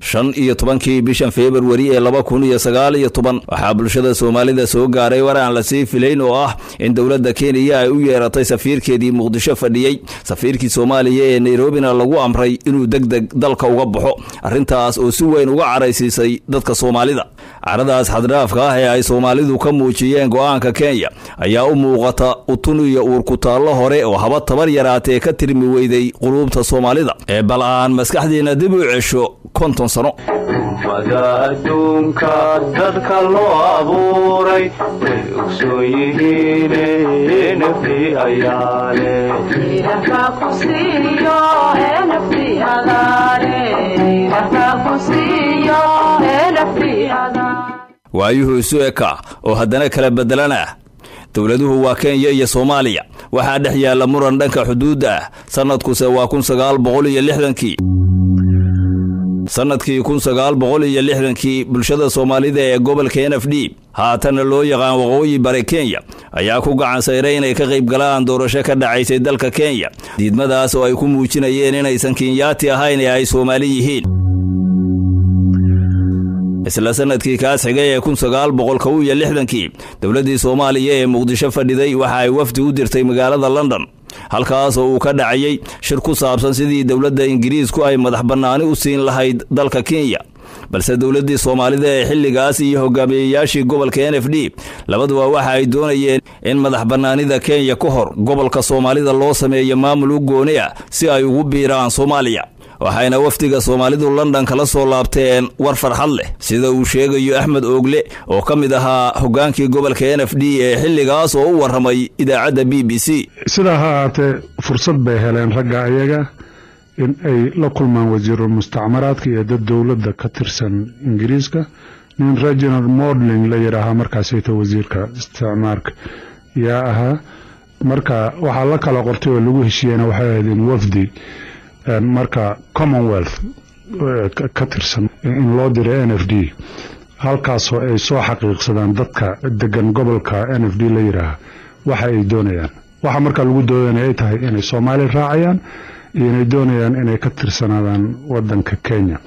shan iyo tobankii bishan februari ee laba kun iyo sagaal iyo toban waxaa bulshada soomaalida soo gaaray war aan lasii filayn oo ah in dowladda kenya ay u yeeratay safiirkeedii muqdisho fadhiyey safiirkii soomaaliya ee nairobina lagu amray inuu deg deg dalka uga baxo arrintaas oo si weyn uga caraysiisay dadka soomaalida caradaas xaddhaafka ah ee ay soomaalidu ka muujiyeen go-aanka kenya ayaa u muuqata utun iyo uurkutaallo hore oo haba tabar yaraatee ka tirmi weyday quluubta soomaalida ee bal aan maskaxdiina dib u cesho konton sano mada adduunka dadka loo abuuray way ogsoon yihiin nafti ayaale waayuhu isu eka oo haddana kala beddelanah dowladuhu waa kenya iyo soomaaliya waxaa dhex yaalla muran dhanka xuduudda ah sannadkuse waa kun sagaal boqol iyo lixdankii sannadkii kun sagaal boqol iyo lixdankii bulshada soomaalida ee gobolka n f d haatanna loo yaqaan waqooyi bare kenya ayaa ku gacan sayray inay ka qayb galaan doorasho ka dhacaysay dalka kenya diidmadaas oo ay ku muujinayeen inaysan kenyaati ahayn ee ay soomaali yihiin isla sanadkii kaas xigay ee kun sagaal boqol kow iyo lixdankii dowladdii soomaaliya ee muqdisho fadhiday waxa ay wafdi u dirtay magaalada london halkaas oo uu ka dhacayay shir ku saabsan sidii dowladda ingiriisku ay madax bannaani u siin lahayd dalka kenya balse dowladdii soomaalida ee xilligaas iyo hogaamiyeyaashii gobolka n f d labaduba waxa ay doonayeen in madax bannaanida kenya ka hor gobolka soomaalida loo sameeyo maamul u gooni ah si ay ugu biiraan soomaaliya waxayna wafdiga soomaalidu london kala soo laabteen war farxad leh sida uu sheegayo axmed oogle oo ka mid ahaa hogaankii gobolka n f d ee xilligaas oo u warramay idaacadda b b c sidaa ha ahaatee fursad bay heleen ragga ayaga in ay la kulmaan wasiirul mustacmaraadka iyo dad dowladda ka tirsan ingiriiska nin reginald modling la yidhaahaa markaasayta wasiirka isticmaarka yaa ahaa marka waxaa la kala qortay oo lagu heshiiyena waxay ahayd in wafdi marka commonwealth ka tirsan in loo diray n f d halkaasoo ay soo xaqiiqsadaan dadka degan gobolka n f d la yidhaaha waxa ay doonayaan waxa markaa lagu doodana ay tahay inay soomaali raacayaan iyo inay doonayaan inay ka tirsanaadaan wadanka kenya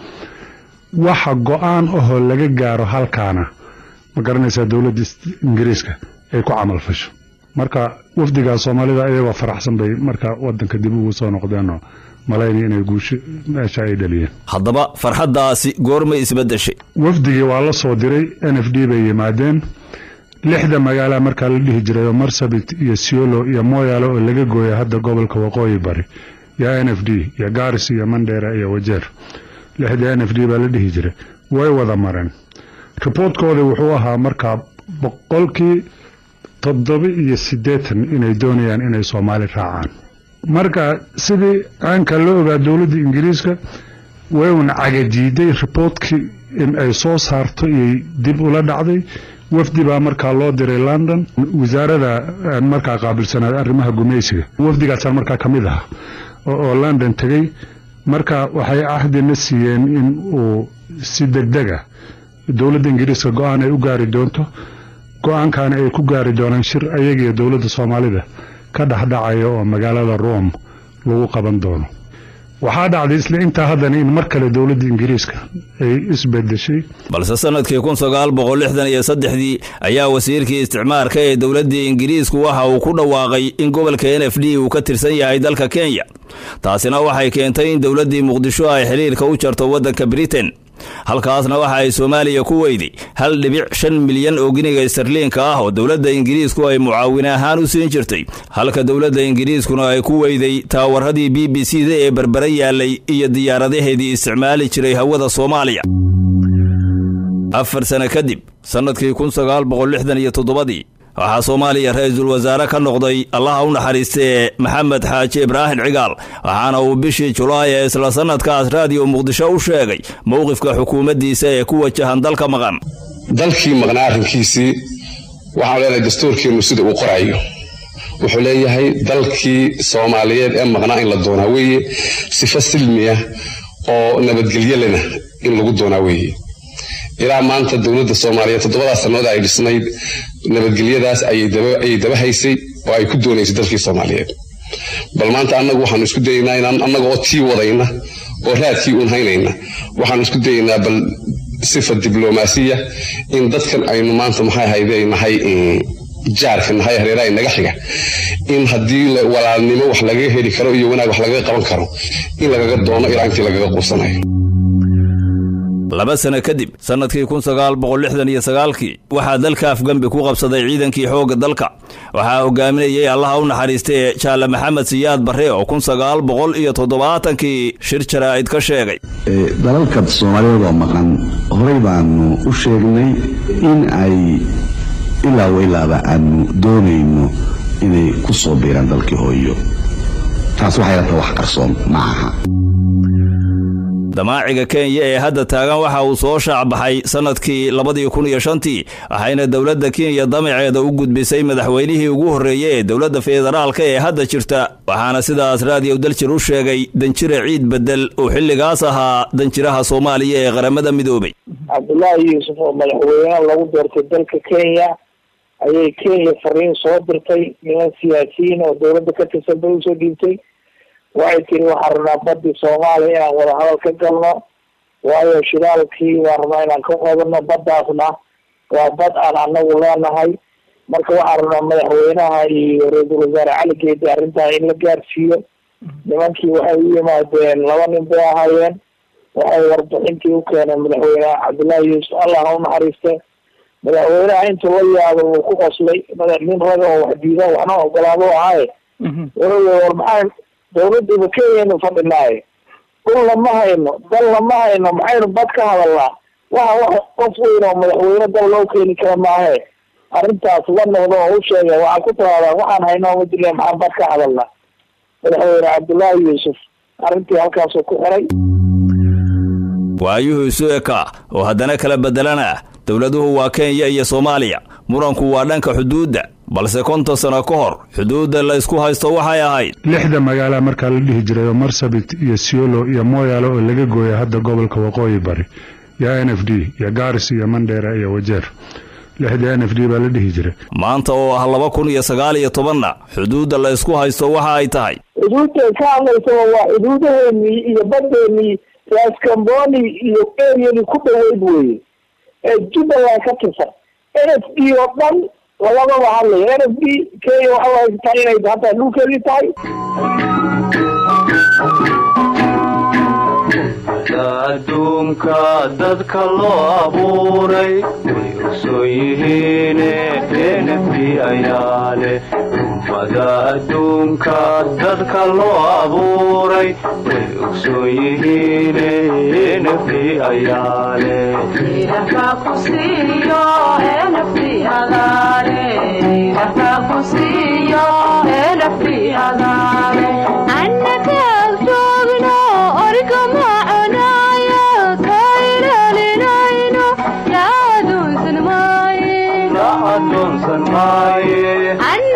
waxa go-aan ahoo laga gaaro halkaana ma garanaysaa dowladda ingiriiska ay ku camal fasho marka wafdigaa soomaalida ayagoo faraxsan bay marka wadanka dib ugu soo noqdeenoo malayni inay guusho meesha ay dhaliyeen haddaba farxaddaasi goormay isbeddeshay wafdigii waa la soo diray n f d bay yimaadeen lixda magaala markaa la dhihi jiray oo marsabit iyo siolo iyo moyaale oo laga gooya hadda gobolka waqooyi bari iyo n f d iyo garis iyo mandheera iyo wajeer lixda n f d baa la dhihi jiray way wada mareen riboortkooda wuxuu ahaa markaa boqolkii toddoba iyo siddeetan inay doonayaan inay soomaali raacaan marka sidii aanka la ogaa dowladda ingiriiska way un cagadiiday riboortkii in ay soo saarto iyay dib ula dhacday wafdi baa markaa loo diray london wasaarada markaa qaabilsanaad arrimaha gumaysiga wafdigaasaan markaa ka mid aha oo london tegey marka waxay cahdina siiyeen in uu si degdega dowladda ingiriiska go-aan ay u gaari doonto go-aankaana ay ku gaari doonaan shir ayagiyo dowladda soomaalida ka dhexdhacaya oo magaalada rome lagu qaban doono waxaa dhacday isla intaa haddana in mar kale dowladda ingiriiska ay isbedeshay balse sanadkii kun sagaal boqol lixdan iyo saddexdii ayaa wasiirkii isticmaarka ee dowladdii ingiriisku waxa uu ku dhawaaqay in gobolka n f d uu ka tirsan yahay dalka kenya taasina waxay keentay in dowladdii muqdisho ay xiriirka u jarto waddanka britain halkaasna waxa ay soomaaliya ku weyday hal dhibic shan milyan oo giniga starliinka ah oo dowladda ingiriisku ay mucaawine ahaan u siin jirtay halka dowladda ingiriiskuna ay ku weyday taawaradii b b c da ee berbere yaalay iyo diyaaradaheedii isticmaali jiray hawada soomaaliya afar sane kadib sannadkii kun sagaal boqol lixdan iyo toddobadii waxaa soomaaliya ra-iisul wasaare ka noqday allaha u naxariistee maxamed xaaji ibraahim cigaal waxaana uu bishii julaay ee isla sannadkaas raadiyo muqdisho u sheegay mowqifka xukuumaddiisa ee ku wajahan dalka maqan dalkii maqnaa arrinkiisii waxaan leenahay dastuurkeennu sida uu qorayo wuxuu leeyahay dalkii soomaaliyeed ee maqnaa in la doonaa weeye sifo silmi ah oo nabadgelyo lena in lagu doonaa weeye ilaa maanta dowladda soomaaliyeed toddobadaa sannadood ay dhisnayd nabadgelyadaas ayay daba haysay oo ay ku doonaysay dalkii soomaaliyeed bal maanta annagu waxaanu isku dayaynaa inaan annaga oo tii wadayna oo raadkii uun haynayna waxaan isku dayaynaa bal sifa diblomaasiya in dadkan aynu maanta maxay hayde nahay jaarka nahay hareeraha naga xiga in haddii walaalnimo wax lagaga heli karo iyo wanaag wax lagaga qaban karo in lagaga doono ilaa intii lagaga quusanayo laba sano kadib sannadkii kun sagaal boqol lixdan iyo sagaalkii waxaa dalka afgambi ku qabsaday ciidankii xoogga dalka waxaa hogaaminayay allaha u naxariistay jaale maxamed siyaad barre oo kun sagaal boqol iyo toddobaatankii shir jaraa'id ka sheegay dalalka soomaaliyeed oo maqan horey baanu u sheegnay in ay ilaa wailaaba aanu doonayno inay ku soo biiraan dalkii hooyo taas waxay lata wax qarsoon ma aha damaaciga kenya ee hadda taagan waxa uu soo shaacbaxay sannadkii labadii kun iyo shantii waxayna dowladda kenya damaceeda u gudbisay madaxweynihii ugu horreeyey ee dowladda federaalka ee hadda jirta waxaana sidaas raadiyow daljir u sheegay danjire ciid bedel oo xilligaas ahaa danjiraha soomaaliya ee qaramada midoobay cabdullaahi yuusuf oo madaxweyne lagu doortay dalka kenya ayay kenya fariin soo dirtay niman siyaasiyiin oo dowladda ka tirsan bay usoo dhiibtay waxay tiri waxaan rabnaa badii soomaaliya inaan wadahadal ka galno waayo shidaalkii waan rabnaa inaan ka qodano baddaasna waa bad aan anagu leenahay marka waxaan rabnaa madaxweynaha iyo ra-iisul wasaare cali geedi arrintaa in la gaarsiiyo nimankii waxay u yimaadeen laba nin bay ahaayeen waxay warbixintii u keeneen madaxweyne cabdullaahi yuusuf allah ha u naxariiste madaxweynaha intuu la yaabo wuu ku qoslay madax nin raga oo wax diida waxna ogolaado ahaaye wuxuu war maxaa dawladdiiba kenyanu fadhinaaye dhulna ma hayno dalna ma hayno maxaynu bad ka hadalnaa waxa wax qof weyn oo madaxweyne dal loo keeni kara maahe arrintaas la noqdo oo u sheega waxaa ku tiraadaan waxaan haynaa ma jirna maxaan bad ka hadalnaa madaxweyne cabdullaahi yuusuf arrintii halkaasuu ku xiray waayuhu isu eka oo haddana kala bedelana dowladuhu waa kenya iyo soomaaliya muranku waa dhanka xuduudda balse konton sano ka hor xuduudda la isku haysto waxay ahayd lixda magaala markaa la dhihi jiray oo marsabit iyo siolo iyo mooyaale oo laga gooya hadda gobolka waqooyi bari iyo n f d iyo garis iyo mandheera iyo wajeer lixda n f d baa la dhihi jiray maanta oo ah laba kun iyo sagaal iyo tobanna xuduudda la isku haysto waxa ay tahay xuduudday ka hadlaysaba waa xuduudaheenii iyo baddeenii raskamboni iyo eryadii ku dhaweyd weye ee jubbaland ka tirsan n f d oo dhan lagadaba hadlaya n f d kenya waxa haysataa inay hataa dhulkeedii tahay adduunka dadka loo abuuray way ogsoon yihiine nfdi ayaa leh ummada adduunka dadka loo abuuray way ogsoon yihiine nfdi ayaa leh Anna